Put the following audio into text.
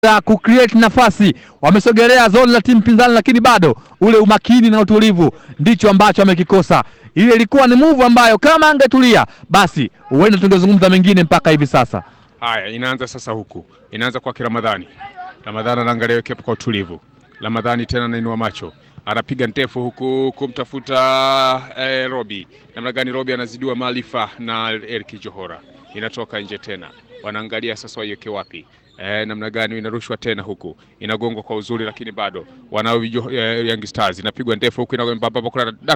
ya kucreate nafasi, wamesogelea zone la timu pinzani, lakini bado ule umakini na utulivu ndicho ambacho amekikosa. Ile ilikuwa ni move ambayo kama angetulia, basi huenda tungezungumza mengine mpaka hivi sasa. Haya, inaanza sasa, huku inaanza kwa Ramadhani. Ramadhani anaangalia wicket kwa utulivu. Ramadhani tena anainua macho, anapiga ndefu huku kumtafuta eh, Robi. Namna gani Robi anazidiwa maarifa na Eriki Johora, inatoka nje tena, wanaangalia sasa waiweke wapi. Eh, namna gani inarushwa tena huku inagongwa kwa uzuri, lakini bado wanao eh, Young Stars inapigwa ndefu huku inakwenda